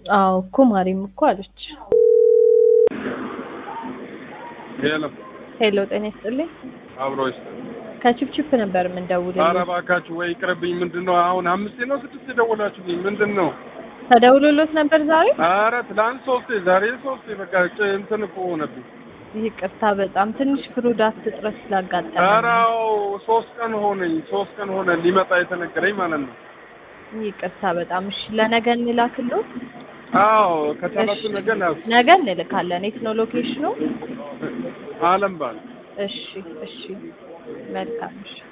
አዎ እኮ ማሪም እኮ አለች። ሄሎ ሄሎ ጤና ይስጥልኝ። አብሮ ይስጥ። ከቺፕቺፕ ነበር የምንደውልልኝ። ኧረ እባካችሁ ወይ ይቅርብኝ። ምንድን ነው አሁን አምስቴ ነው ስድስት የደወላችሁልኝ? ምንድን ነው? ተደውሎሎት ነበር ዛሬ? ኧረ ትላንት ሶስቴ ዛሬ ሶስቴ በቃ ጭ- እንትን እኮ ሆነብኝ። ይቅርታ በጣም ትንሽ ፕሮዳክት እጥረት ስላጋጠመ ኧረ አዎ ሶስት ቀን ሆነኝ ሶስት ቀን ሆነ ሊመጣ የተነገረኝ ማለት ነው። ይቅርታ በጣም እሺ። ለነገ እንላክሎት? አዎ ከቻላችሁ እሺ። ነገ ላኩ። ነገ እንልካለን። የት ነው ሎኬሽኑ? አለም ባል እሺ እሺ መልካም እሺ